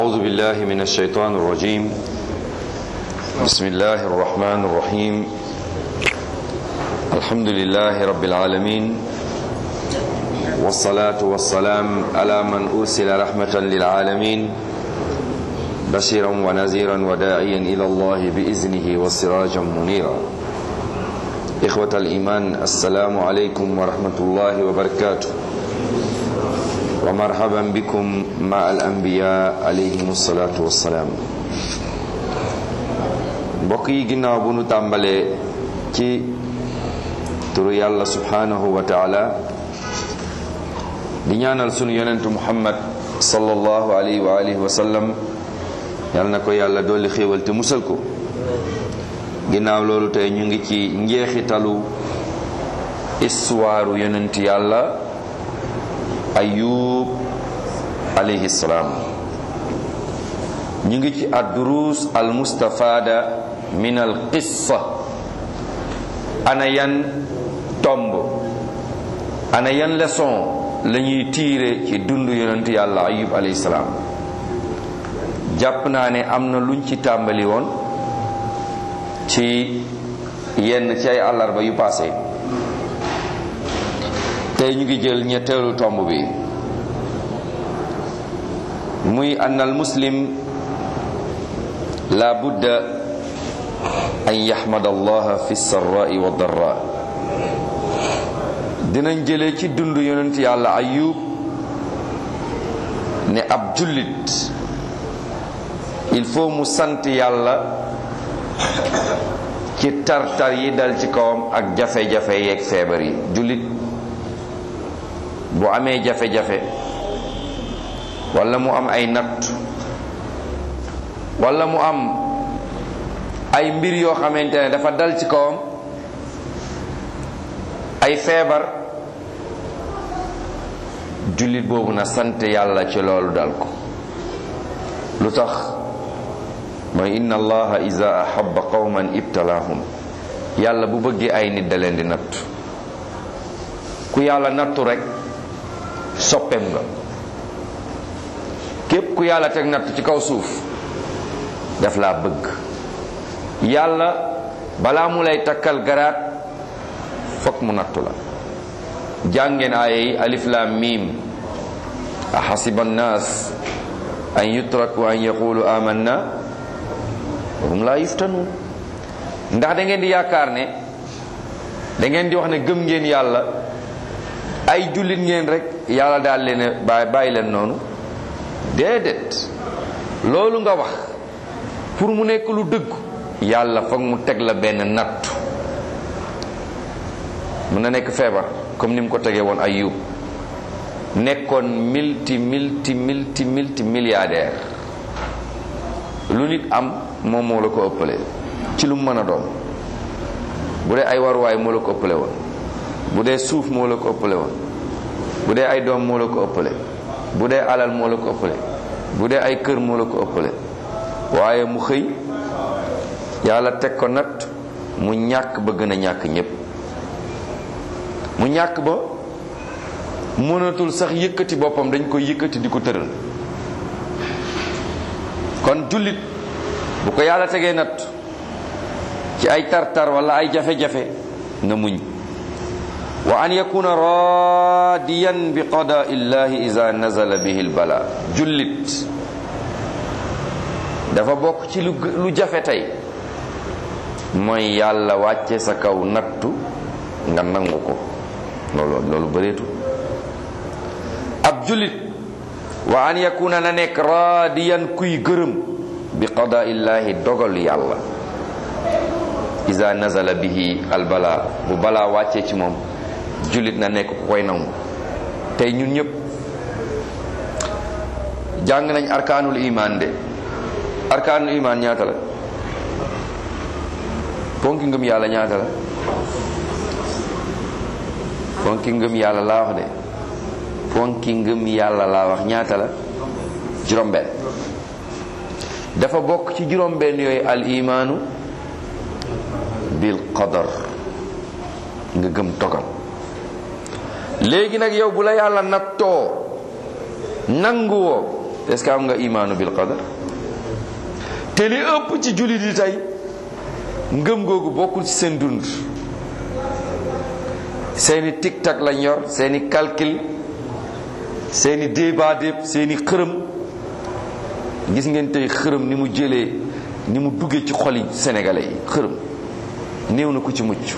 أعوذ بالله من الشيطان الرجيم بسم الله الرحمن الرحيم الحمد لله رب العالمين والصلاة والسلام على من أرسل رحمة للعالمين بشيرا ونذيرا وداعيا إلى الله بإذنه وسراجا منيرا إخوة الإيمان السلام عليكم ورحمة الله وبركاته ومرحبا بكم مع الأنبياء عليهم الصلاة والسلام mbokk yi ginnaaw bu nu tàmbalee ci turu yàlla subhanahu wa taala di ñaanal sunu yonentu muhammad sallallahu alayhi wa alihi wa sallam yal na ko yàlla dolli xéewal te musal ko ginnaaw loolu tey ñu ngi ci njeexitalu histoire yonent yàlla ayub alayhi salaam ñu ngi ci ad-duruus al mustafada min al qissa ana yan tomb ana yan leçon la ñuy tiire ci dund yonent yàlla ayub alayhi salaam jàpp naa ne am na luñ ci tàmbali woon ci yenn ci ay àllarba yu paase tey ñu ngi jël ñetteelu tomb bi muy ann al muslim la budda an yaxmad allah fi sarrai wa darra dinañ jëlee ci dund yonent yàlla ayub ne ab jullit il faut mu sant yàlla ci tartar yi dal ci kawam ak jafe-jafe yeeg feebar yi jullit bu amee jafe-jafe walla mu am ay natt walla mu am ay mbir yoo xamante ne dafa dal ci kawam ay feebar jullit boobu na sant yàlla ci loolu dal ko lu tax mooy inna allaha iza ahabba qawman ibtalaahum yàlla bu bëggee ay nit da leen di nattu ku yàlla nattu rek soppeem nga képp ku yàlla teg natt ci kaw suuf daf laa bëgg yàlla balaa mu lay takkal garaat fokk mu nattu la jàngeen aaya yi alif lam mim a xasiba annaas an yutraku an yaqulu amanna wa hum laa yuftanuun ndax da ngeen di yaakaar ne da ngeen di wax ne gëm ngeen yàlla ay jullit ngeen rek yàlla daal leen bàyyi bàyyi leen noonu déedéet loolu nga wax pour mu nekk lu dëgg yàlla foog mu teg la benn nattu mën na nekk feebar comme ni mu ko tegee woon Ayub nekkoon multi multi multi multi milliardaire lu nit am moom moo la ko ëppale ci lu mu mën a doon bu dee ay waruwaay moo la ko ëppale woon bu dee suuf moo la ko ëppale woon bu dee ay doom moo la ko ëppale bu dee alal moo la ko ëppale bu dee ay kër moo la ko ëppale waaye mu xëy yàlla teg ko nat mu ñàkk ba gën a ñàkk ñépp mu ñàkk ba mënatul sax yëkkati boppam dañ koy yëkkati di ko tëral kon jullit bu ko yàlla tegee nat ci ay tartar wala ay jafe-jafe na muñ wa an yakuna radiyan bi qadaa illahi ida nazala bihi lbala jullit dafa bokk ci lu lu jafe tey mooy yàlla wàcce sa kaw nattu nga nangu ko loolu loolu bëreetu ab jullit wa an yakuna na nekk radiyan kuy gërëm bi qadaa illahi dogal yàlla ida nazala bihi albala bu balaa wàccee ci moom jullit na nekk ku koy nangu tey ñun ñëpp jàng nañ arkaanul iman de arkaanul iman ñaata la ponki ngëm yàlla ñaata la ponki ngëm yàlla laa wax de ponki ngëm yàlla laa wax ñaata la juróom-benn dafa bokk ci juróom-benn yooyu al imaanu bil qadar nga gëm dogal léegi nag yow bu la yàlla nattoo nanguwoo est-ce que am nga imaanu bil qadar te li ëpp ci jullit yi tey ngëm googu bokkul ci seen dund seeni tic-tac lañ yor seeni calcul seeni débat déeb seeni xërëm gis ngeen tey xërëm ni mu jëlee ni mu duggee ci xoli sénégalais yi xërëm néew na ku ci mucc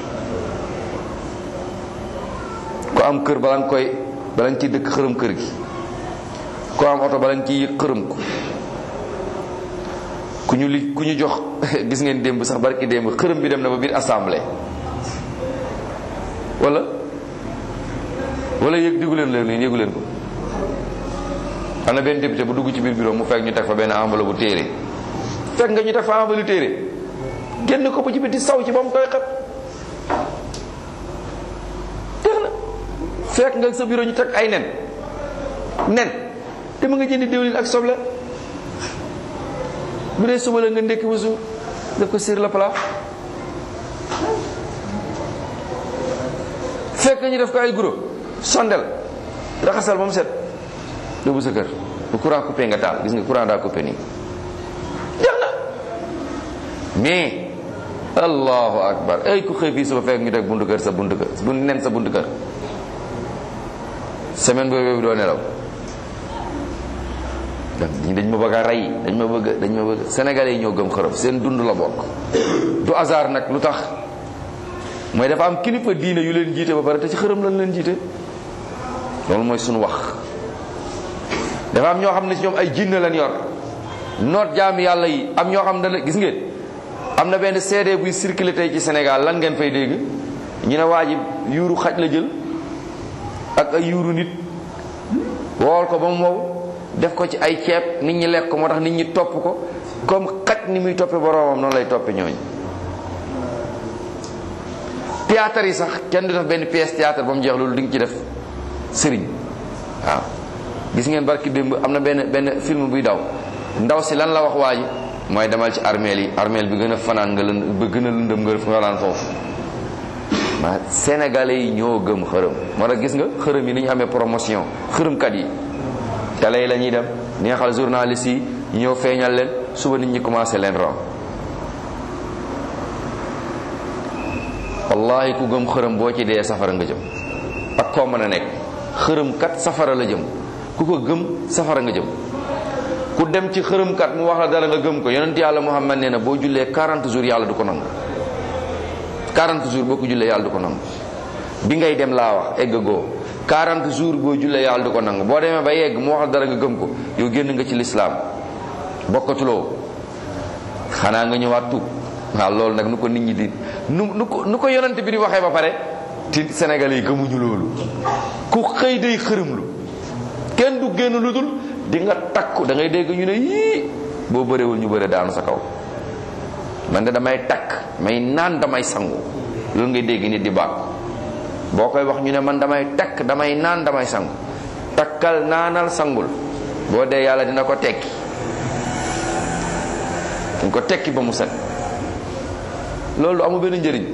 ku am kër bala nga koy bala nga ciy dëkk xërëm kër gi ku am oto bala nga ciy yëg xërëm ko ku ñu li ku ñu jox gis ngeen démb sax barki démb xërëm bi dem na ba biir assemblée wala wala yëg diggu leen leen yëgu leen ko am na benn député bu dugg ci biir bureau mu fekk ñu teg fa benn enveloppe bu téere fekk nga ñu teg fa enveloppe téere génn ko ba ci biti saw ci ba mu koy xet teex na fekk nga sa bureau ñu teg ay nen nen te mu nga jëndi diwlin ak soble bu dee suba la nga ndekki ba suur def ko sur le plat fekk ñu def ko ay guro sondel raxasal ba mu set yóbbu sa kër bu courant coupé nga taal gis nga courant daa coupé nii jeex na mais allahu akbar ay ku xëy fii suba fekk ñu teg buntu kër sa buntu kër bu nen sa buntu kër semaine boobu doo nelaw dañ ma bëgg a rey dañ ma bëgg dañ ma bëgg sénégalais yi ñoo gëm xërëb seen dund la bokk du hasard nag lu tax mooy dafa am kilifa diine yu leen jiite ba pare te ci xërëm lañ leen jiite loolu mooy suñu wax dafa am ñoo xam ne ci ñoom ay jinne lañ yor noot jaami yàlla yi am ñoo xam ne gis ngeen am na benn CD buy circulé tey ci Sénégal lan ngeen fay dégg ñu ne waa ji yuuru xaj la jël ak ay yuuru nit wool ko ba mu wow def ko ci ay ceeb nit ñi lekk ko moo tax nit ñi topp ko comme xaj ni muy toppe boroomam noonu lay toppe ñooñ théâtre yi sax kenn du def benn pièce théâtre ba mu jeex loolu di nga ci def sëriñ waaw gis ngeen barki démb am na benn benn film buy daw ndaw si lan la wax waa ji mooy demal ci armeel yi armeel bi gën a fanaan nga lën ba gën a lëndëm nga fanaan foofu ma sénégalais yi ñoo gëm xërëm moo tax gis nga xërëm yi ni ñu amee promotion xërëmkat yi télé yi la ñuy dem neexal journaliste yi ñëw feeñal leen suba nit ñi commencé leen rom wallahi ku gëm xërëm boo ci dee safara nga jëm ak koo mën a nekk xërëm kat safara la jëm ku ko gëm safara nga jëm ku dem ci xërëm kat mu wax la dara nga gëm ko yonent yàlla Muhammad nee na boo jullee 40 jours yàlla du ko nangu 40 jours boo ko jullee yàlla du ko nangu bi ngay dem laa wax egg goo 40 jours boo jullee yàlla du ko nangu boo demee ba yegg mu wax la dara nga gëm ko yow génn nga ci lislaam bokkatuloo xanaa nga ñëwaat tuub waaw loolu nag nu ko nit ñi di nu nu ko nu ko yonent bi di waxee ba pare ti Sénégalais yi gëmuñu loolu ku xëy day xërëmlu kenn du génn lu dul di nga takku da ngay dégg ñu ne yii boo bëreewul ñu bëre daanu sa kaw man de damay takk may naan damay sangu loolu ngay dégg nit di bàkku boo koy wax ñu ne man damay takk damay naan damay sangu takkal naanal sangul boo dee yàlla dina ko tekki dañ ko tekki ba mu set loolu amul benn njëriñ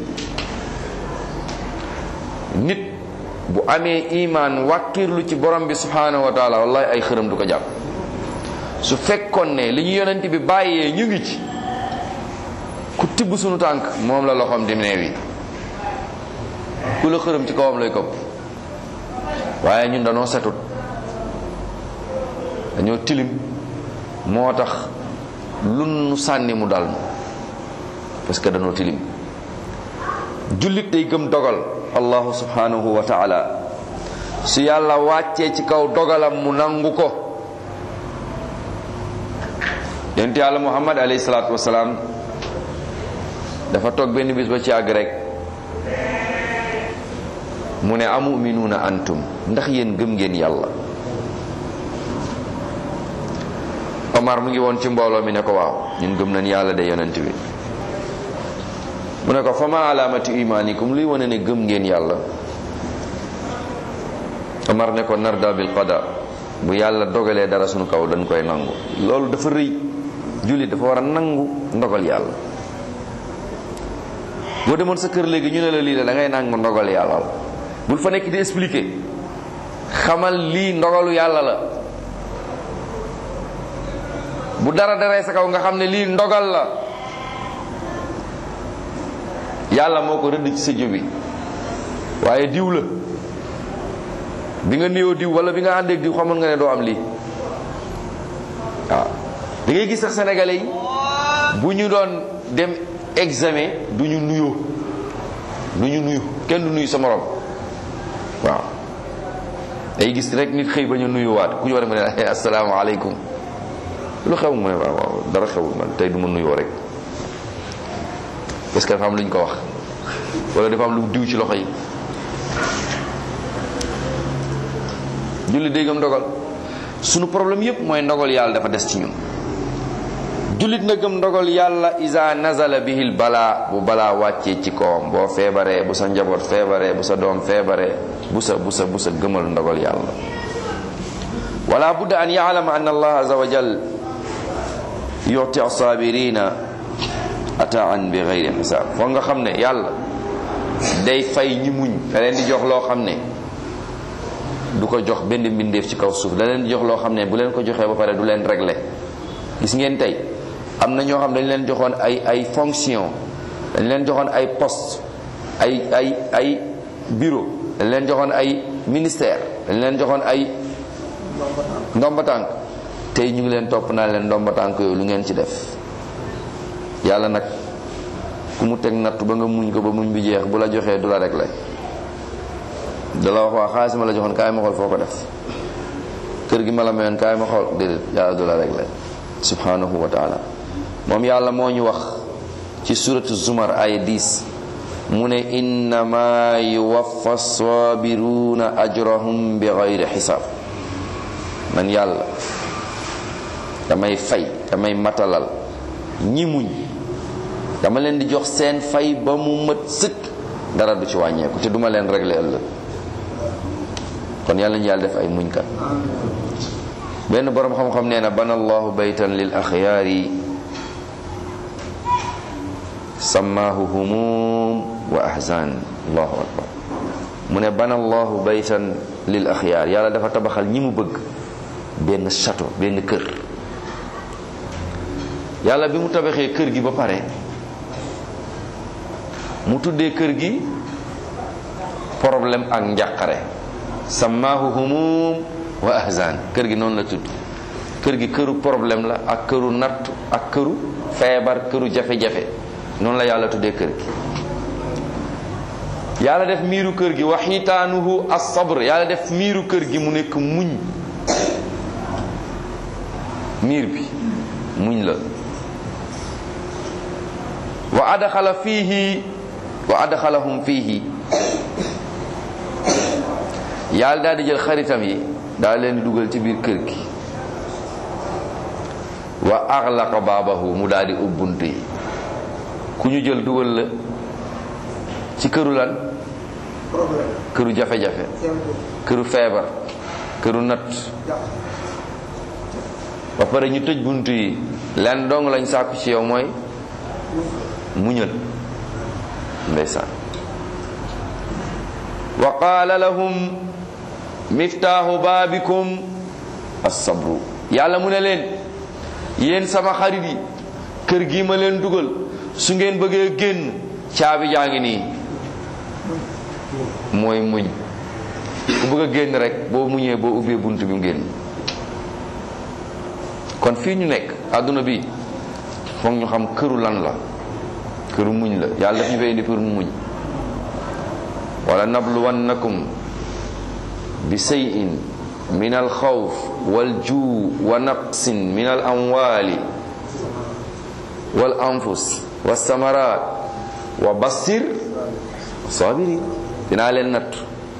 nit bu amee imaan wàkkirlu ci borom bi subhanahu wa taala wallahi ay xërëm du ko jàpp su fekkoon ne li ñu yonent bi bàyyee ñu ngi ci ku tibb sunu tànk moom la loxoom di neew yi ku la xërëm ci kawam lay këpp waaye ñun dañoo setut dañoo tilim moo tax lu nu sànni mu dal parce que dañoo tilim jullit day gëm dogal allahu subhanahu wa taala su yàlla wàccee ci kaw dogalam mu nangu ko yonent yàlla muhammad alayhi salaatu wasalaam dafa toog benn bis ba ci àgg rek mu ne amuminuuna antum ndax yéen gëm ngeen yàlla Omar mu ngi woon ci mbooloo mi ne ko waaw ñun gëm nañ yàlla de yonent bi mu ne ko fa ma alaamatu imaanikum luy wane ne gëm ngeen yàlla Omar ne ko narda bil qada bu yàlla dogalee dara sunu kaw dañ koy nangu loolu dafa rëy jullit dafa war a nangu ndogal yàlla boo demoon sa kër léegi ñu ne la lii la da ngay nangu ndogal yàlla la bul fa nekk di expliquer xamal lii ndogalu yàlla la bu dara daree sa kaw nga xam ne lii ndogal la yàlla moo ko rëdd ci sa jëbi waaye diw la bi nga nuyoo diw wala bi nga àndeek diw xamoon nga ne doo am lii waaw da ngay gis sax sénégalais yi bu ñu doon dem examen du ñu nuyoo du ñu nuyu kenn du nuyu sa morom waaw day gis rek nit xëy ba ñu nuyuwaat ku ñu war a mën a asalaamaaleykum lu xew mu ne waaw waaw dara xewul man tey du ma nuyoo rek parce que dafa am lu ñu ko wax wala dafa am lu diw ci loxo yi julli déggam ndogal sunu problème yépp mooy ndogal yàlla dafa des ci ñun jullit na gëm ndogal yàlla isa nazala bihil balaa bu balaa wàccee ci kawam boo feebaree bu sa njaboot feebaree bu sa doom feebaree bu sa bu sa bu sa gëmal ndogal yàlla wala budda an yaalama an allah aza wa jal yuti asabirina ataan bi gayri xisaab foog nga xam ne yàlla day fay ñi muñ da leen di jox loo xam ne du ko jox benn mbindeef ci kaw suuf da leen di jox loo xam ne bu leen ko joxee ba pare du leen régler gis ngeen tey am na ñoo xam dañ leen joxoon ay ay fonction dañ leen joxoon ay poste ay ay ay bureau dañ leen joxoon ay ministère dañ leen joxoon ay ndomba tànk tey ñu ngi leen topp naa leen ndomba tànk yooyu lu ngeen ci def yàlla nag ku mu teg nattu ba nga muñ ko ba muñ bi jeex bu la joxee du la rek lay da la wax waa xaalis ma la joxoon kaay ma xool foo ko def kër gi ma la mayoon kaay ma xool déedéet yàlla du la rek lay subhanahu wa taala moom yàlla moo ñu wax ci suratu zumar ay 10 mu ne innama yuwaffa sabiruna ajrahum bi gayri xisaab man yàlla damay fay damay matalal ñi muñ dama leen di jox seen fay ba mu mat sëkk dara du ci wàññeeku te duma leen régler ëllëg kon yàlla ñu yàlla def ay muñkat benn boroom xam-xam nee na bana allahu baytan lil axyaari sammaahu humum wa ahzan allahu akbar mu ne bana allahu baytan lil axyaar yàlla dafa tabaxal ñi mu bëgg benn château benn kër yàlla bi mu tabaxee kër gi ba pare mu tuddee kër gi problème ak njàqare sammaahu humum wa ahzan kër gi noonu la tudd kër gi këru problème la ak këru natt ak këru feebar këru jafe-jafe noonu la yàlla tuddee kër gi yàlla def miiru kër gi wa xitaanuhu as-sabr yàlla def miiru kër gi mu nekk muñ miir bi muñ la wa adxala fiihi wa adxalahum fiihi yàlla daal di jël xaritam yi daal leen di dugal ci biir kër gi wa axlaqa baabahu mu daal di ubbunt yi ku ñu jël dugal la ci këru lan këru jafe-jafe këru feebar këru natt ba pare ñu tëj bunt yi leen dong lañ sàkku ci yow mooy muñal ndeysaan wa qaala lahum miftaahu baabikum as-sabru yàlla mu ne leen yéen sama xarit yi kër gi ma leen dugal su ngeen bëggee génn caabi jaa ngi nii mooy muñ ku bëgg a génn rek boo muñee boo ubbee bunt bi mu génn kon fii ñu nekk àdduna bi foog ñu xam këru lan la këru muñ la yàlla daf ñu fay indi pour mu muñ wala nabluwannakum bi shay'in min al xawf wal juu wa naqsin min al amwali wal anfus wa samarat wa bassir sabirin dinaa leen natt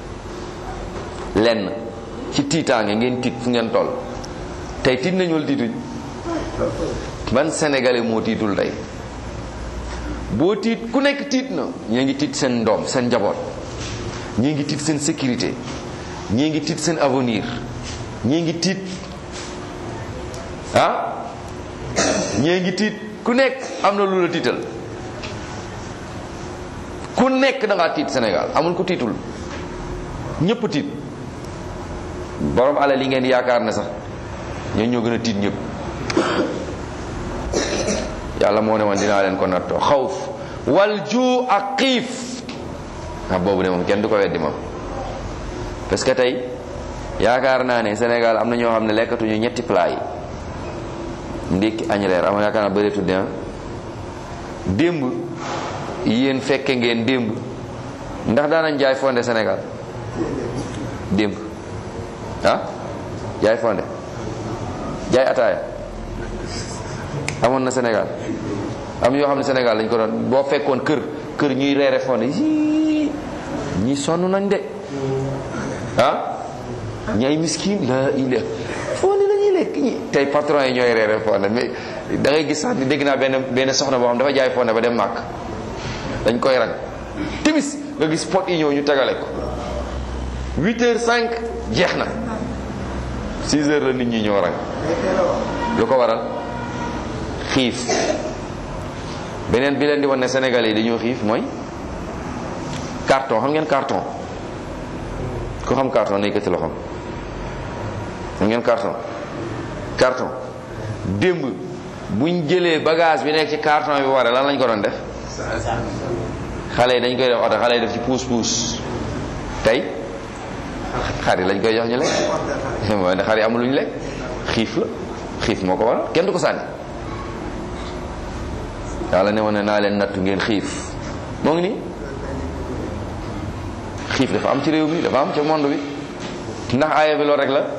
lenn ci tiitaange ngeen tiit fu ngeen toll tey tiit nañu wala tiituñ ban sénégalais moo tiitul tey boo tiit ku nekk tiit na ñii ngi tiit seen ndoom seen njaboot ñii ngi tiit seen sécurité ñii ngi tiit seen avenir ñii ngi tiit ah ñii ngi tiit ku nekk am na lu la tiital ku nekk da ngaa tiit Sénégal amul ku tiitul ñëpp tiit borom alal yi ngeen yaakaar ne sax ñoo ñoo gën a tiit ñëpp yàlla moo ne woon dinaa leen ko nattoo xawf wal juu ak xiif ndax boobu de moom kenn du ko weddi moom parce que tey yaakaar naa ne Sénégal am na ñoo xam ne lekkatuñu ñetti plat yi ndékki añ reer am yaakaar naa bëri tudde démb yéen fekke ngeen démb ndax daanañ jaay fonde Sénégal démb ah jaay fonde jaay ataaya amoon na Sénégal am yoo xam ne Sénégal lañ ko doon boo fekkoon kër kër ñuy reere fonde yii ñi sonn nañ de ah ñi ay miskin la ila fonde la ñuy lekk ñi tey patron yi ñooy reere fonde mais da ngay gis sax ni dégg naa benn benn soxna boo xam dafa jaay fonde ba dem màkk dañ koy rang timis nga gis pot yi ñëw ñu tegale ko 8 heures 5 jeex na 6 heures la nit ñi ñoo rang lu ko waral xiif beneen bi leen di wan ne Sénégal yi dañoo xiif mooy carton xam ngeen carton ku xam carton na yëkkati loxoom xam ngeen carton carton démb buñ jëlee bagage bi nekk ci carton bi waree lan lañ ko doon def xale yi dañ koy def oto xale yi def ci puus puus tey xar yi lañ koy jox ñu lekk mooy ne xar yi amul lu ñu lekk xiif la xiif moo ko waral kenn du ko sànni yàlla ne woon ne naa leen nattu ngeen xiif moo ngi nii xiif dafa am ci réew mi dafa am ci monde bi ndax aaya bi loolu rek la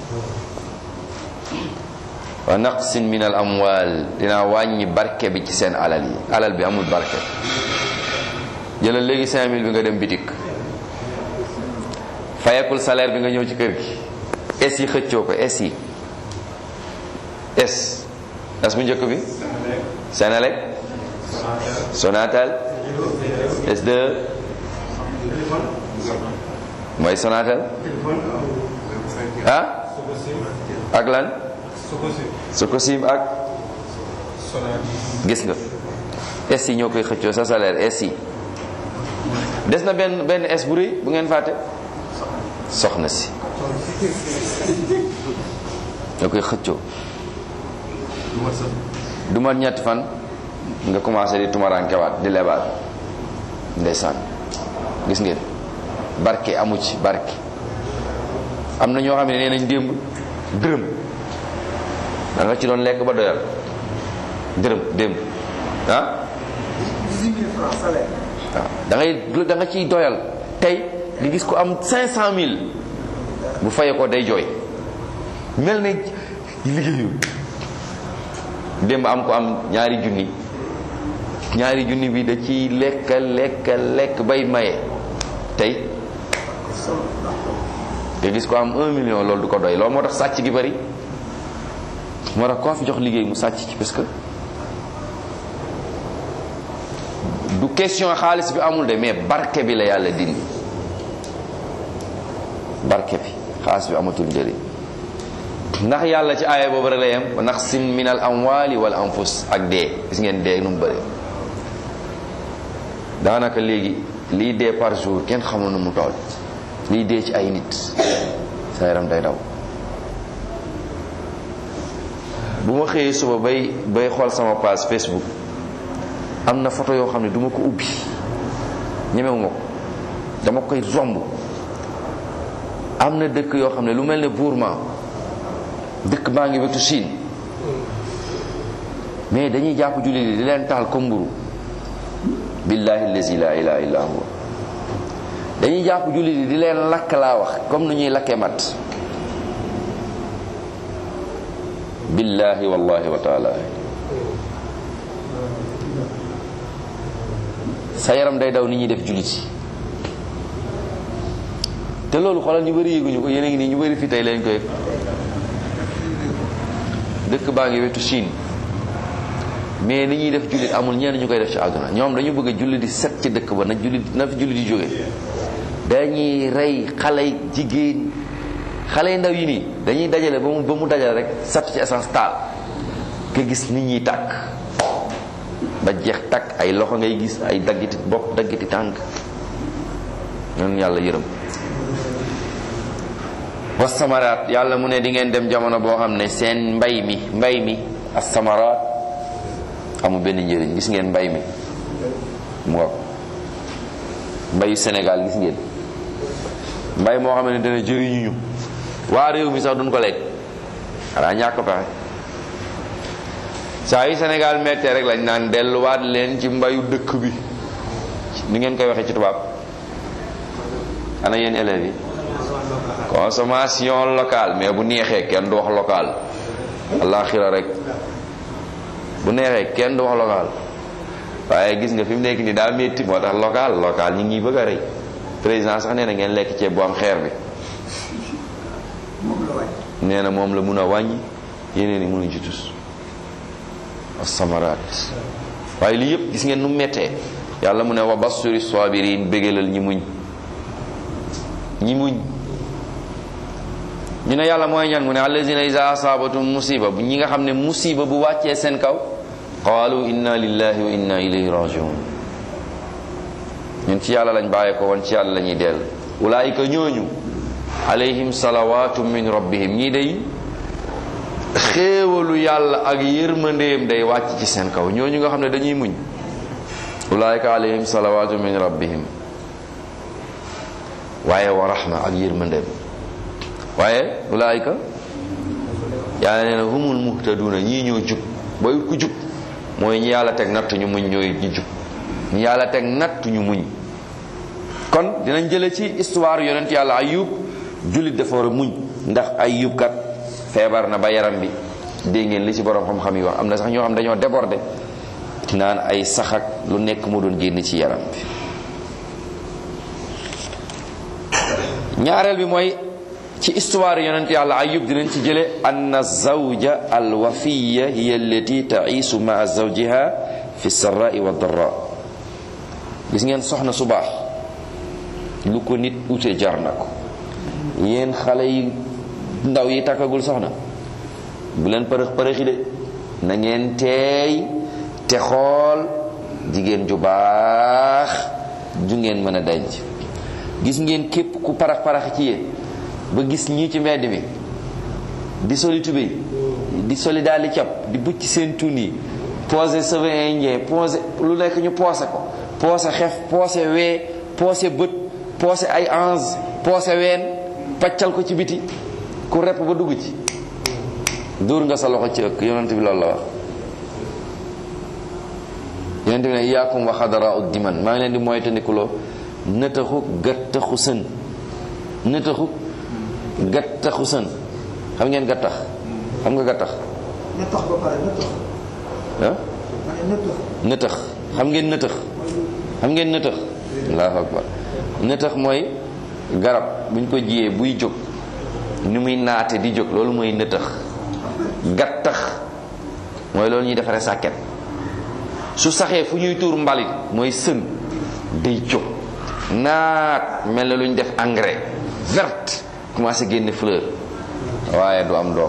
wa naqsin min al amwal dinaa wàññi barke bi ci seen alal yi alal bi amul barke jëlal léegi 5000 bi nga dem bitik fayekul salaire bi nga ñëw ci kër gi es yi xëccoo ko es yi es es bu njëkk bi Senelec Sonatel S2 mooy Sonatel ah ak lan Socosim ak gis nga es yi ñoo koy xëccoo sa salaire es yi des na benn benn es bu rëy bu ngeen fàtte soxna si ñoo koy xëccoo du mat ñetti fan nga commencé di tumarankewaat di lebaat ndeysaan gis ngeen barke amu ci barke am na ñoo xam ne nee nañ démb dërëm da nga ci doon lekk ba doyal dërëm démb ah waaw da ngay da nga ciy doyal tey nga gis ko am 500000 bu fayee ko day jooy mel ne liggéeyul démb am ko am ñaari junni ñaari junni bi da ciy lekk lekk lekk bay maye tey nga gis ko am un million loolu du ko doy loolu moo tax sàcc gi bari moo tax koo fi jox liggéey mu sàcc ci parce que du question xaalis bi amul de mais barke bi la yàlla dindi barke bi xaalis bi amatul njëriñ ndax yàlla ci aaya boobu rek la yem ndax sin min al amwali wal anfus ak dee gis ngeen dee nu mu bëri daanaka léegi lii dee par jour kenn xamul nu mu toll lii dee ci ay nit sa yaram day daw bu ma xëyee suba bay bay xool sama page Facebook am na photo yoo xam ne duma ko ubbi ñemewu ma ko dama koy romb am na dëkk yoo xam ne lu mel ne Burma dëkk baa ngi wetu Chine mais dañuy jàpp jullit yi di leen taal comme mburu billahi allazi la ilaha illa huwa dañuy jàpp jullit yi di leen lakk laa wax comme nu ñuy lakkee mat billahi wallahi wa taala sa yaram day daw ni ñuy def jullit yi te loolu xoolal ñu bëri yéeguñu ko yéen a ngi nii ñu bëri fii tey leen koy dëkk baa ngi wetu Chine mais ni ñuy def jullit amul ñenn ñu koy def ci àdduna ñoom dañu bëgg a jullit di set ci dëkk ba na jullit na fi jullit di jóge dañuy rey xale jigéen xale yu ndaw yi nii dañuy dajale ba mu ba mu dajale rek sat ci essence taal nga gis nit ñi tàkk ba jeex tàkk ay loxo ngay gis ay daggiti bopp daggiti tànk ñun yàlla yërëm wa samaraat yàlla mu ne di ngeen dem jamono boo xam ne seen mbay mi mbay mi as samaraat amul benn njëriñ gis ngeen mbay mi mu nga mbayu Sénégal gis ngeen mbay moo xam ne dana jëriñu ñu waa réew mi sax duñ ko lekk xanaa ñàkk pexe saa yi Sénégal mettee rek lañ naan delluwaat leen ci mbayu dëkk bi ni ngeen koy waxee ci tubaab ana yéen élèves yi consommation locale mais bu neexee kenn du wax local alaxira rek bu neexee kenn du wax local waaye gis nga fi mu nekk nii daa métti moo tax local local ñi ngi bëgg a rey président sax nee na ngeen lekk ceeb bu am xeer bi nee na moom la mun a wàññi yeneen yi mënuñ ci tus asamaraat waaye lii yëpp gis ngeen nu mettee yàlla mu ne wa basuri sabirin bégalal ñi muñ ñi muñ ñu ne yàlla mooy ñan mu ne allazina iza asabatum musiba bu ñi nga xam ne musiba bu wàccee seen kaw qaalu inna lillahi wa inna ilayhi rajiun ñun ci yàlla lañ bàyyee ko woon ci yàlla la ñuy dell ulaayika ñooñu alayhim salawatu min rabbihim ñii day xéewalu yàlla ak yërmandeem day wàcc ci seen kaw ñooñu nga xam ne dañuy muñ ulaayika alayhim salawatu min rabbihim waaye wa rahma ak yërmandeem waaye ulaayika yàlla nee na humul muhtaduna ñii ñoo jub booy ku jub mooy ñi yàlla teg nattu ñu muñ ñooy ñi jub ñi yàlla teg nattu ñu muñ kon dinañ jële ci histoire yonent yàlla ayub jullit dafa war a muñ ndax ayub kat feebar na ba yaram bi dégg ngeen li ci borom xam-xam yi wax am na sax ñoo xam dañoo débordé naan ay saxak lu nekk mu doon génn ci yaram bi ñaareel bi mooy ci histoire yonent yàlla ayub dinañ ci jële anna zawja alwafiya hiya allati taisu maa zawjiha fi sarrai wa darra gis ngeen soxna su baax lu ko nit ute jar na ko yéen xale yi ndaw yi takkagul soxna bu leen përëx përëxi de na ngeen teey te xool jigéen ju baax ju ngeen mën a denc gis ngeen képp ku parax parax ci yéen ba gis ñii ci mbedd mi di soli tubéy di soli daal di cap di bucc seen tun yi posé cheveux indien posé lu nekk ñu poosé ko poosé xef poosé wee poosé bët poosé ay ange poosé ween paccal ko ci biti ku repp ba dugg ci dóor nga sa loxo ci ëkk yonent bi loolu la wax yonent bi ne iyaakum wa xadara ud diman maa ngi leen di moytandikuloo nëtaxu gattaxu sën nëtaxu gattaxu sën xam ngeen gattax xam nga gattax nëttax ba pare nëttax ah ma ne nëttax nëtax xam ngeen nëtax xam ngeen nëtax allahu akbar nëtax mooy garab buñ ko jiyee buy jóg ni muy naate di jóg loolu mooy nëtax gattax mooy loolu ñuy defaree sàkket su saxee fu ñuy tuur mbalit mooy sën day jóg naat mel na lu ñu def engrais verte commencé génne fleur waaye du am doom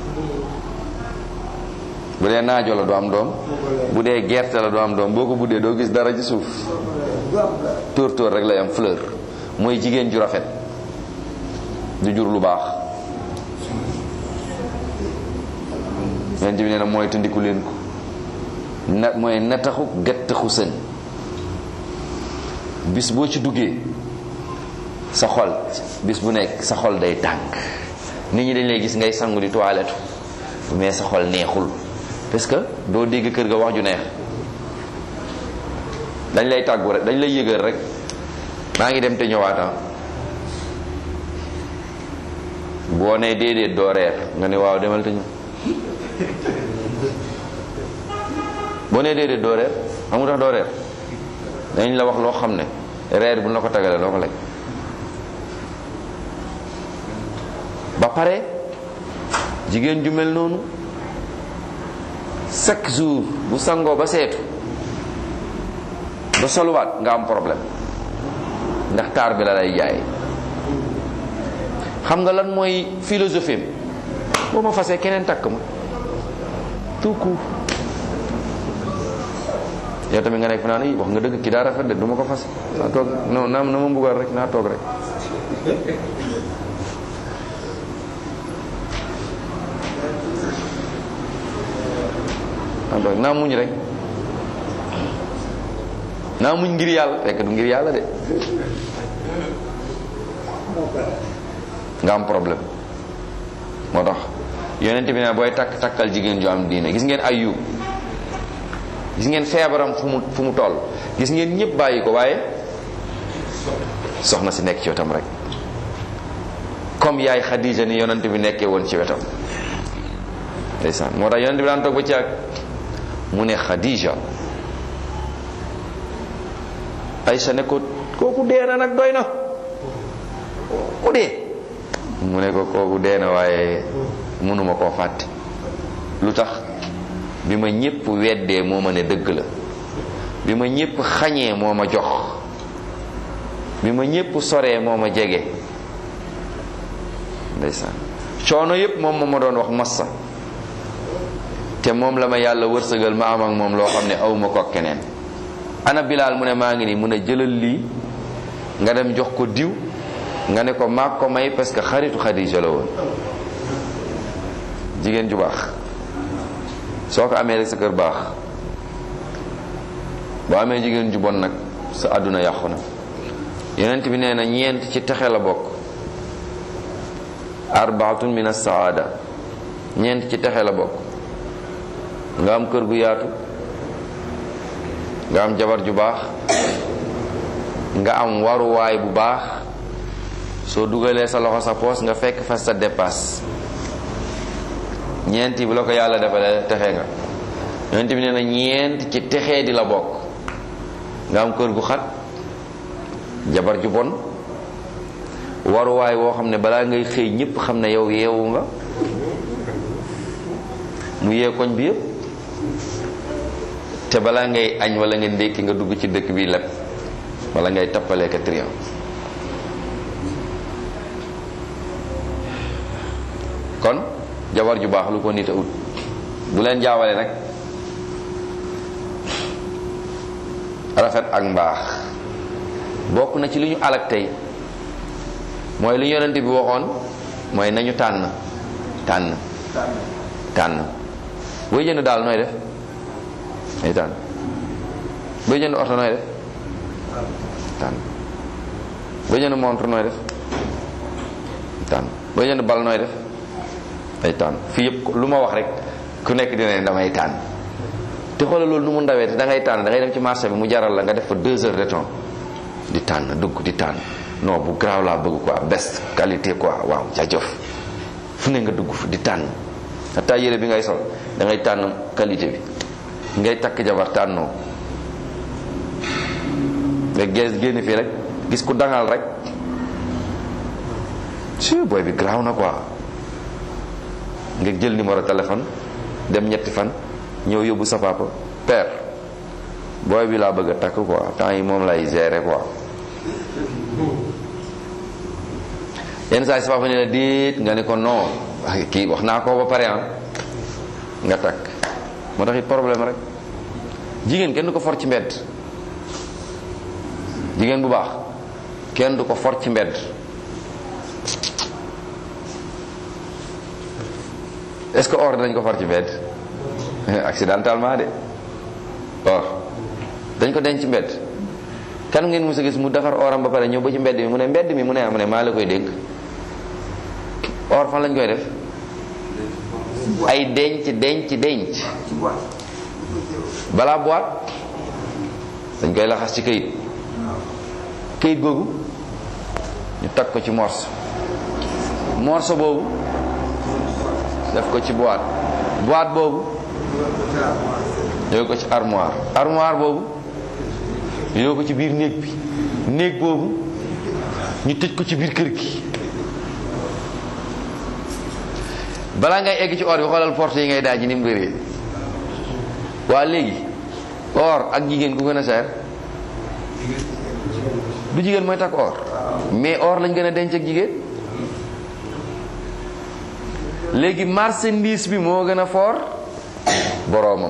bu dee naajo la du am doom bu dee gerte la du am doom boo ko buddee doo gis dara ci suuf tóor tóor rek lay am fleur mooy jigéen ju rafet du jur lu baax yonent bi nee na mooy tundiku leen ko na mooy nataxu gattaxu sën bis boo ci duggee sa xol bis bu nekk sa xol day tàng nit ñi dañ lay gis ngay sangu di toilette mais sa xol neexul parce que doo dégg kër ga wax ju neex dañ lay tàggu rek dañ lay yëgal rek maa ngi dem te ñëwaata boo nee déedéet doo reer nga ne waaw demal te ñëw boo nee déedéet doo reer xamu tax doo reer dañ la wax loo xam ne reer bu la ko tagalee doo ko lekk ba pare jigéen ju mel noonu chaque jour bu sangoo ba seetu ba soluwaat nga am problème ndax taar bi la lay jaay xam nga lan mooy philosophie boo ma fasee keneen takk ma tout court yow tamit nga nekk fi naan i wax nga dëgg ki daa rafet de du ma ko fas naa toog non na na ma mbugal rek naa toog rek naa toog naa muñ rek naa muñ ngir yàlla fekk du ngir yàlla de nga am problème moo tax yonent bi ne booy takk takkal jigéen ju am diine gis ngeen ayub gis ngeen feebaram fu mu fu mu toll gis ngeen ñëpp bàyyi ko waaye soxna si nekk ci wetam rek comme yaay Xadija ni yonent bi nekkee woon ci wetam ndeysaan moo tax yonent bi daan toog ba ci ak mu ne Xadija Aysa ne ko kooku dee na nag doy na ku dee mu ne ko kooku dee na waaye mënuma koo fàtte lu tax bi ma ñépp weddee moo ma ne dëgg la bi ma ñépp xañee moo ma jox bi ma ñépp soree moo ma jege ndeysaan coono yépp moom moo ma doon wax massa te moom la ma yàlla wërsëgal ma am ak moom loo xam ne awma ko keneen ana bilaal mu ne maa ngi nii mu ne jëlal lii nga dem jox ko diw nga ne ko maag ko may parce que xaritu Xadija la woon jigéen ju baax soo ko amee rek sa kër baax boo amee jigéen ju bon nag sa àdduna yàqu na yonent bi nee na ñeent ci texe la bokk arbaatun min as-saada ñeent ci texe la bokk nga am kër gu yaatu nga am jabar ju baax nga am waruwaay bu baax soo dugalee sa loxo sa poos nga fekk fa sa dépasse ñeenti bi la ko yàlla defalee texe nga yonent bi nee na ñeent ci texee di la bokk nga am kër gu xat jabar ju bon waruwaay woo xam ne balaa ngay xëy ñépp xam ne yow yeewu nga mu yee koñ bi yépp te balaa ngay añ wala nga ndékki nga dugg ci dëkk bi lépp wala ngay tappalee ka trian kon jabar ju baax lu ko nit a ut bu leen jaawale nag rafet ak mbaax bokk na ci li ñu alak tey mooy li yonent bi waxoon mooy nañu tànn tànn tànn booy jënd daal nooy def ay tànn booy jënd oto nooy def tànn booy jënd montre nooy def tànn booy jënd bal nooy def ay tànn fii yëpp lu ma wax rek ku nekk dina ne damay tànn te xoolal loolu nu mu ndawee te da ngay tànn da ngay dem ci marché bi mu jaral la nga def fa deux heures de temps di tànn dugg di tànn non bu garaaw laa bëgg quoi best qualité quoi waaw jaajëf fu ne nga dugg fu di tànn xataa yére bi ngay sol da ngay tànn qualité bi ngay takk jabar tànnoo nga gees génn fii rek gis ku dangal rek si booy bi garaaw na quoi nga jël numéro téléphone dem ñetti fan ñëw yóbbu sa papa père booy bi laa bëgg a takk quoi temps yi moom lay gérer quoi yenn saa yi sa papa ne la déet nga ne ko non kii wax naa ko ba pare ah nga takk moo tax it problème rek jigéen kenn du ko for ci mbedd jigéen bu baax kenn du ko for ci mbedd est-ce que or dinañ ko for ci mbedd accidentellement de or dañ ko denc ci mbedd kan ngeen mës a gis mu defar oram ba pare ñëw ba ci mbedd mi mu ne mbedd mi mu ne mu ne maa la koy dénk or fan lañ koy def ay denc denc denc balaa boîte dañ koy laxas ci këyit këyit googu ñu tag ko ci morso morso boobu def ko ci boîte boîte boobu yóbbu ko ci armoire armoire boobu yóbbu ko ci biir néeg bi néeg boobu ñu tëj ko ci biir kër gi balaa ngay egg ci or bi xoolal porte yi ngay daaj ni mu bëree waa léegi or ak jigéen ku gën a seer du jigéen mooy takk or mais or lañ gën a denc ak jigéen léegi marchandise bi moo gën a fort boroomam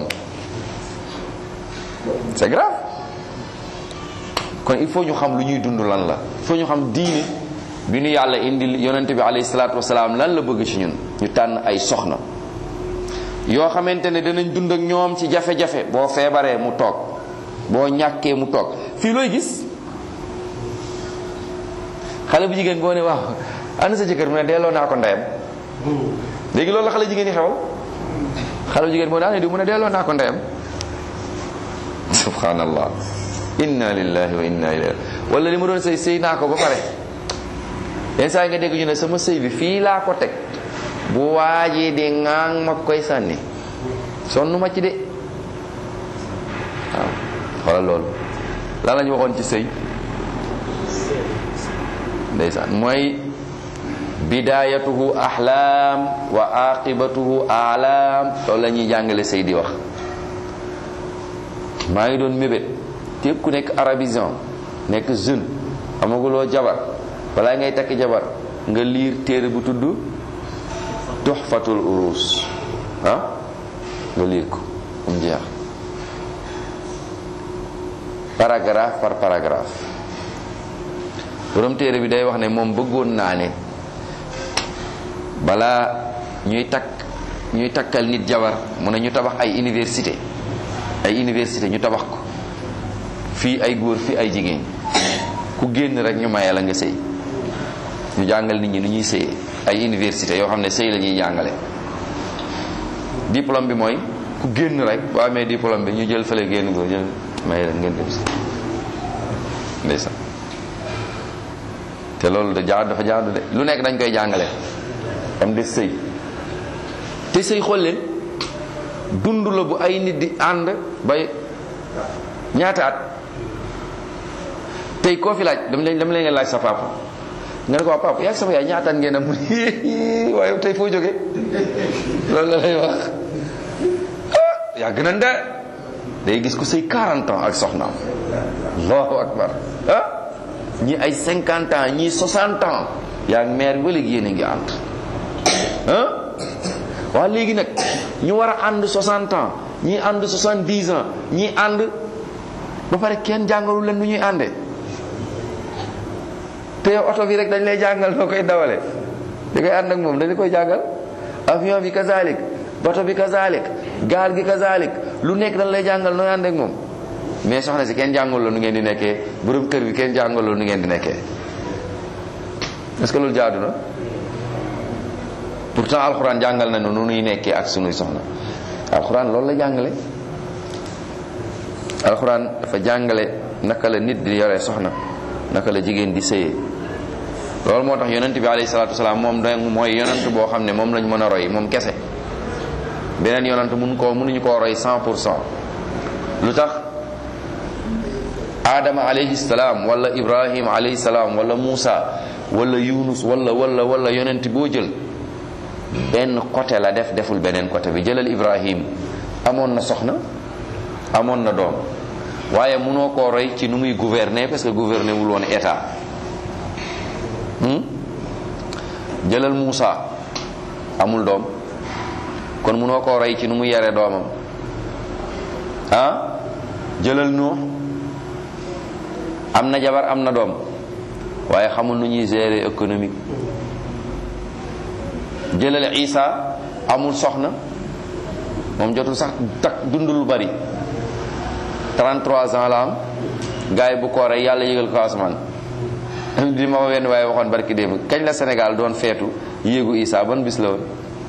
c'est grave kon il faut ñu xam lu ñuy dund lan la il faut ñu xam diine bi ñu yàlla indi yonente bi alayhi salaatu wasalaam lan la bëgg ci ñun ñu tànn ay soxna yoo xamante ne danañ dund ak ñoom ci jafe-jafe boo feebaree mu toog boo ñàkkee mu toog fii looy gis xale bu jigéen boo ne waaw ana sa jëkkër mu ne delloo naa ko ndeyam léegi loolu la xale jigéen yi xewal xale bu jigéen boo ne ana di mu ne delloo naa ko ndeyam subhanallah inna lillahi wa inna ilayhi wala li ma doon sëy sëy naa ko ba pare yenn saa yi nga dégg ñu ne sama sëy bi fii laa ko teg bu waajee de ŋaang ma koy sànni sonn ma ci de waaw xoolal loolu lan la ñu waxoon ci sëy ndeysaan mooy bidayatuhu ahlaam wa aqibatuhu alam loolu la ñuy jàngale sëy di wax maa ngi doon mébét képp ku nekk arabisant nekk jeune amaguloo jabar balaa ngay takk jabar nga liir téere bu tudd tuxfatul urus ah nga liir ko am jeex paragraphe par paragraphe borom téere bi day wax ne moom bëggoon naa ne balaa ñuy takk ñuy takkal nit jabar mu ne ñu tabax ay université ay université ñu tabax ko fii ay góor fii ay jigéen ku génn rek ñu maye la nga sëy ñu jàngal nit ñi nu ñuy sëyee ay université yoo xam ne sëy la ñuy jàngale diplôme bi mooy ku génn rek boo amee diplôme bi ñu jël fële génn ko jël maye la ngeen dem si ndeysaan te loolu da jaadu dafa jaadu de lu nekk dañ koy jàngale am de sëy te sëy xool leen dund la bu ay nit di ànd bay ñaata at tey koo fi laaj dama leen dama leen laaj sa papa nga ne ko waa papa yaa sama yaay ñaata at ngeen am waaye tey foo jóge loolu la lay wax ah yaa gën a nde day gis ku sëy 40 ans ak soxnaam allahu akbar ah ñi ay 50 ans ñii 60 ans yaa ngi mère ba léegi yéen a ngi ànd ah waa léegi nag ñu war a ànd 60 ans ñii ànd 70 ans ñii ànd ba pare kenn jàngalu leen nu ñuy àndee te yow oto bi rek dañ lay jàngal noo koy dawale di koy ànd ak moom dañ koy jàngal avion bi kazalik bato bi kazalik gaal gi kazalik lu nekk dañ lay jàngal nooy ànd ak moom mais soxna si kenn jàngal la nu ngeen di nekkee borom kër bi kenn jàngal la nu ngeen di nekkee est-ce que loolu jaadu na pourtant alxuraan jàngal na nu nuy nekkee ak sunuy soxna alxuraan loolu la jàngale alxuraan dafa jàngale naka la nit di yore soxna naka la jigéen di sëyee loolu moo tax yonent bi alayhi salaatu wasalaam moom da mooy yonent boo xam ne moom lañ mën a roy moom kese beneen yonent mun koo mënuñu koo roy 100 pour cent lu tax Adama alayhi salaam wala Ibrahim alayhi salaam wala Muusa wala Yunus wala wala wala yonent boo jël benn côté la def deful beneen côté bi jëlal Ibrahim amoon na soxna amoon na doom waaye mënoo koo roy ci nu muy gouverner parce que gouverner wul woon état jëlal Muusa amul doom kon mënoo koo roy ci nu muy yare doomam ah jëlal Nuux am na jabar am na doom waaye xamul nu ñuy gérer économique jëlal Isa amul soxna moom jotul sax tak dund lu bari 33 ans la am gars yi bu ko rey yàlla yégal ko asamaan di ma wenn waaye waxoon barki démb kañ la Sénégal doon feetu yéegu Isa ban bis la woon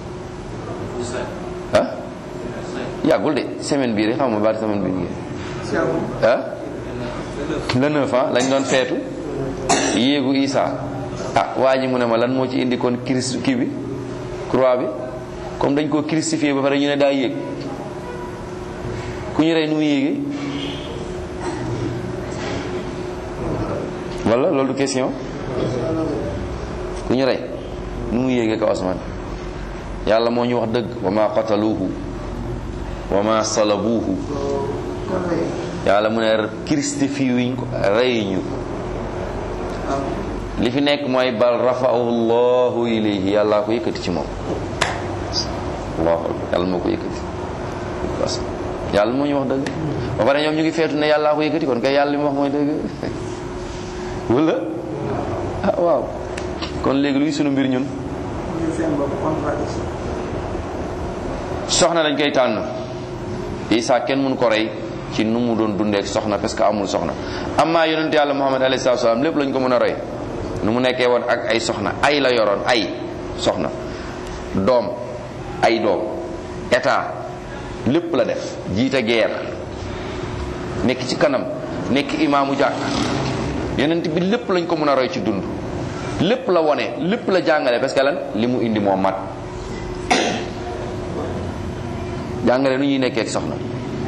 ah yàggul de semaine bii rek xam ma bari semaine bii ah le neuf ans lañ doon feetu yéegu Isa ah waa ji mu ne ma lan moo ci indi kon Christ kii bi croix bi comme dañ koo crucifié ba pare ñu ne daa yéeg ku ñu rey nu mu yéegee wala loolu du question ku ñu rey nu mu yéegee kaw asmaan yàlla moo ñu wax dëgg wa ma qataluuhu wa ma salabuuhu yàlla mu ne crucifié wuñ ko reyuñu li fi nekk mooy bal rafa'ahu llahu ilayhi yàlla ko yëkkati ci moom allahu yàlla moo ko yëkkati parce que yàlla moo ñu wax dëgg ba pare ñoom ñu ngi feetu ne yàlla ko yëkkati kon kay yàlla li mu wax mooy dëgg wala ah waaw kon léegi luy sunu mbir ñun soxna dañ koy tànn Isa kenn mënu ko rey ci nu mu doon dundee ak soxna parce que amul soxna amaa yonent yàlla muhammad alayhi salaatu salaam lépp lañ ko mën a roy nu mu nekkee woon ak ay soxna ay la yoroon ay soxna doom ay doom état lépp la def jiite guerre nekk ci kanam nekk imaamu jàkk yonent bi lépp lañ ko mën a roy ci dund lépp la wone lépp la jàngale parce que lan li mu indi moo mat jàngale nu ñuy nekkee ak soxna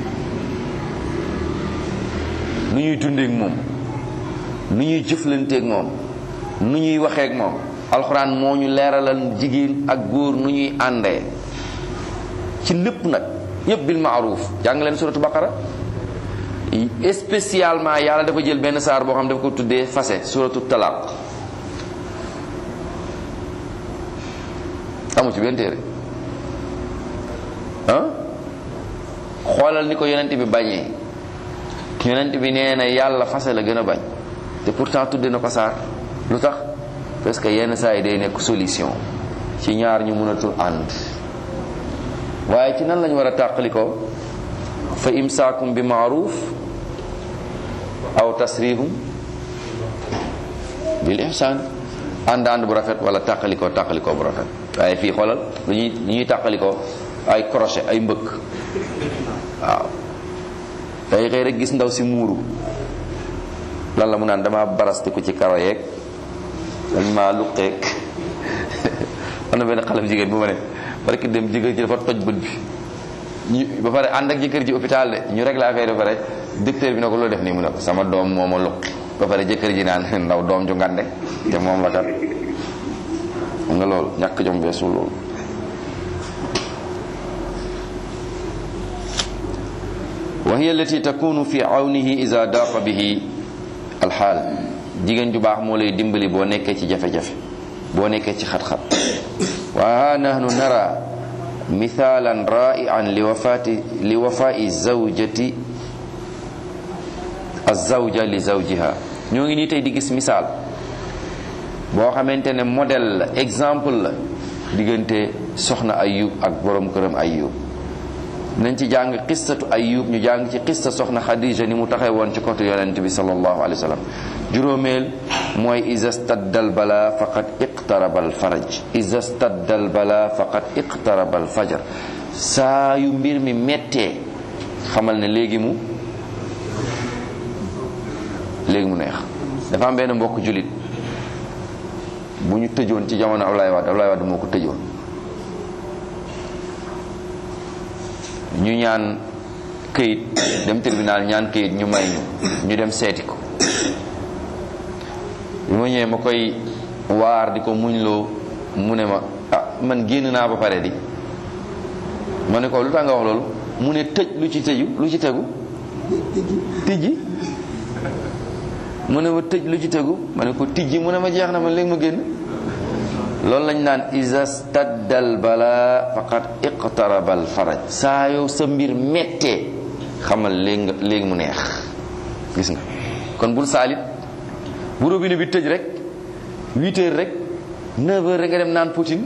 nu ñuy dundeek moom nu ñuy jëflanteek moom nu ñuy waxeek moom alxuraan moo ñu leeralal jigéen ak góor nu ñuy àndee ci lépp nag yépp bil maaruf jàng leen suratu baqara spécialement yàlla dafa jël benn saar boo xam dafa ko tuddee fase suratu talaq amu ci benn téere ah xoolal ni ko yonent bi bañee yonent bi nee na yàlla fase la gën a bañ te pourtant tudde na ko saar lu tax parce que yenn saa yi day nekk solution ci ñaar ñu mënatul ànd waaye ci nan lañ war a tàqali ko fa imsaakum bi maaruf aw tasrihum bil ihsaan ànd ànd bu rafet wala tàqalikoo tàqalikoo bu rafet waaye fii xoolal lu ñuy lu ñuy tàqalikoo ay crochet ay mbëkk waaw day xëy rek gis ndaw si muuru lan la mu naan dama barastiku ci karo yeeg dañ maa luqeeg am na benn xalam jigéen bu ma ne barki dem jigéen ji dafa toj bët bi ñu ba pare ànd ak jëkkër ji hôpital de ñu réglé affaire ba pare docteur bi ne ko loolu def nii mu ne ko sama doom moo ma luqi ba pare jëkkër ji naan ndaw doom ju ngande te moom la kat xam nga loolu ñàkk jom beesul loolu wa hiya allati takunu fi awnihi ida daqa bihi alxaal jigéen ju baax moo lay dimbali boo nekkee ci jafe-jafe boo nekkee ci xat-xat wa ha nahnu nara mithalan ra'ian li wafati li wafai zawjati azawja li zawjiha ñoo ngi nii tey di gis misaal boo xamante ne modèle la exemple la diggante soxna ayub ak borom këram ayub nañ ci jàng qissatu ayub ñu jàng ci qissa soxna xadija ni mu taxee woon ci côté yonent bi sallallahu alayhi wa sallam juróomeel mooy iza staddal bala faqad iqtaraba al faraj iza staddal bala faqad iqtaraba al fajar saa yu mbir mi mettee xamal ne léegi mu léegi mu neex dafa am benn mbokk julit bu ñu tëjoon ci jamono Ablaye Wade Ablaye Wade moo ko tëjoon ñu ñaan këyit dem tribunal ñaan këyit ñu may ñu ñu dem seeti ko bi ma ñëwee ma koy waar di ko muñloo mu ne ma ah man génn naa ba pare di ma ne ko lu tax nga wax loolu mu ne tëj lu ci tëju lu ci tegu tijji mu ne ma tëj lu ci tegu ma ne ko tijji mu ne ma jeex na ma léegi ma génn loolu lañ naan isa staddal bala faqad iqtaraba al faraj saa yow sa mbir mettee xamal léegi nga léegi mu neex gis nga kon bul saalit bu robinet bi tëj rek 8 heures rek 9 heures rek nga dem naan Poutine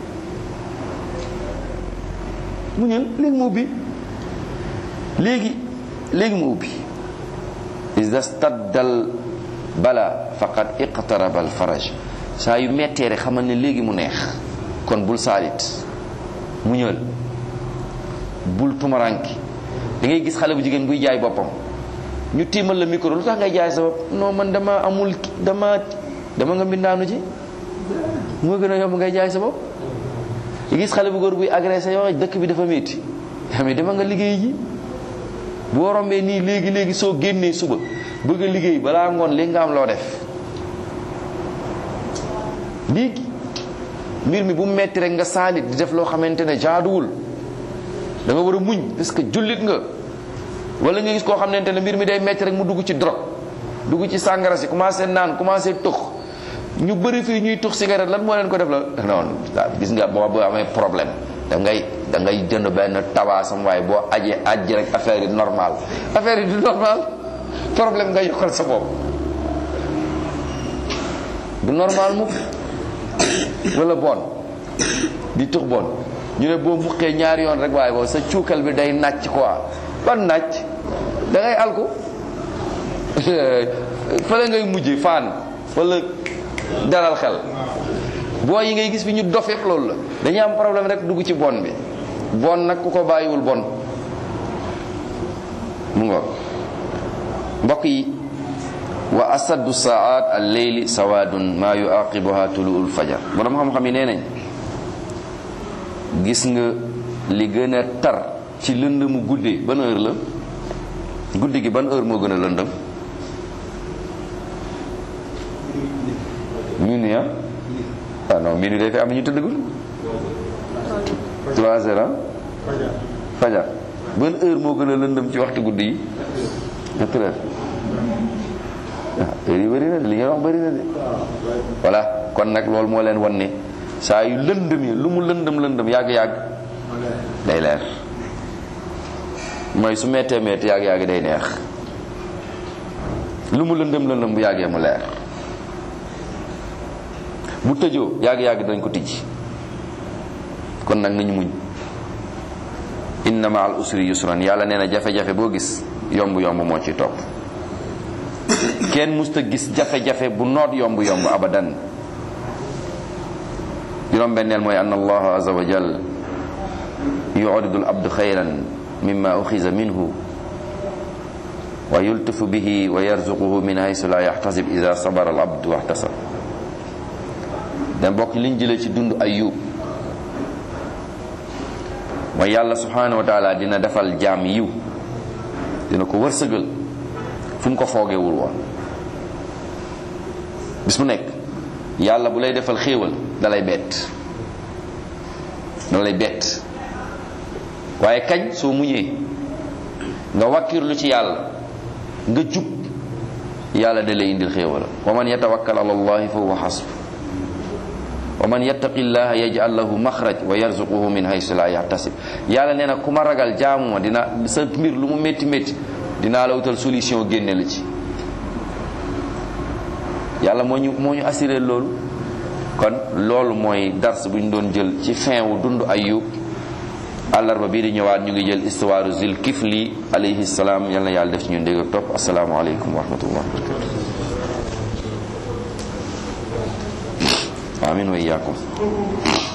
mu ñëw léegi mu ubbi léegi léegi mu ubbi isa staddal bala faqad iqtaraba al faraj saa yu mettee rek xamal ne léegi mu neex kon bul saalit mu ñëwal bul tumaranki da ngay gis xale bu jigéen buy jaay boppam ñu tiimal la micro lu tax ngay jaay sa bopp non man dama amul dama dama nga mbindaanu ci moo gën a yomb ngay jaay sa bopp yi gis xale bu góor buy agressé yoo dëkk bi dafa métti mais dama nga liggéey ji boo rombee nii léegi léegi soo génnee suba bëgg a liggéey balaa ngoon léegi nga am loo def léegi mbir mi bu metti rek nga saalit di def loo xamante ne jaaduwul da nga war a muñ parce que jullit nga wala nga gis koo xamante ne mbir mi day metti rek mu dugg ci drogue dugg ci sàngara si commencé naan commencé tux ñu bëri fii ñuy tux cigarette lan moo leen ko def la non gis nga boo boo amee problème da ngay da ngay jënd benn tabaasam waaye boo ajee ajji rek affaire yi normal affaire yi du normal problème nga yokkal sa bopp du normal mukk wala bon di tux bon ñu ne boo muqee ñaari yoon rek waaye boobu sa cuukal bi day nàcc quoi ban naaj da ngay alku fële ngay mujje faan wala dalal xel boo yi ngay gis fi ñu dof yëpp loolu la dañuy am problème rek dugg ci bon bi bon nag ku ko bàyyiwul bon mu nga mbokk yi wa asaddu saat al leyli sawadun ma yuaqibuha tuluul fajar borom xam-xam yi nee nañ gis nga li gën a tar ci lëndëmu guddee ban heure la guddi gi ban heure moo gën a lëndëm minuit ah ah non minuit day fi am ñu tëddagul trois heures fajar ban heure moo gën a lëndëm ci waxtu guddi yi quatre heures ah heure yi bëri na de li ngeen wax bëri na de voilà kon nag loolu moo leen wan ne saa yu lëndëm yi lu mu lëndëm lëndëm yàgg-yàgg day leer mooy su mettee metti yàgg-yàgg day neex lu mu lëndëm lëndëm bu yàggee mu leer bu tëjoo yàgg-yàgg dañ ko tijji kon nag nañu muñ inna ma al usri yusran yàlla nee na jafe-jafe boo gis yomb yomb moo ci topp kenn musta gis jafe-jafe bu noot yomb yomb abadan juróom benneel mooy anna allaha azza wa jal yu'ridu al abdu xayran mimma uxiza minhu wa yultifu bihi wa yarzuquhu min haysu la yaxtasib ida sabara al abdu waxtasab da bokk liñ jëlee ci dund ayub mooy yàlla subhanahu wa taala dina defal jaam yiw dina ko wërsëgal fu mu ko foogewul woon bis mu nekk yàlla bu lay defal xéewal dalay bett dalay bett waaye kañ soo muñee nga wakkirlu ci yàlla nga jub yàlla da lay indil xéewal wa man yatawakkal ala allahi fa huwa xasbu wa man yattaqi llaha yaj'al lahu maxraj wa yarzuquhu min haysu la yahtasib yàlla nee na ku ma ragal jaamu ma dina sa mbir lu mu métti métti dinaa la wutal solution génne la ci yàlla moo ñu moo ñu assuré loolu kon loolu mooy dars bu ñu doon jël ci fin wu dund ayub àllarba bii di ñëwaat ñu ngi jël histoire zil kifli alayhi salaam yal na yàlla def ci ñu dégg ak topp asalaamaaleykum wa rahmatullah wa barakatu amin wa iyaakum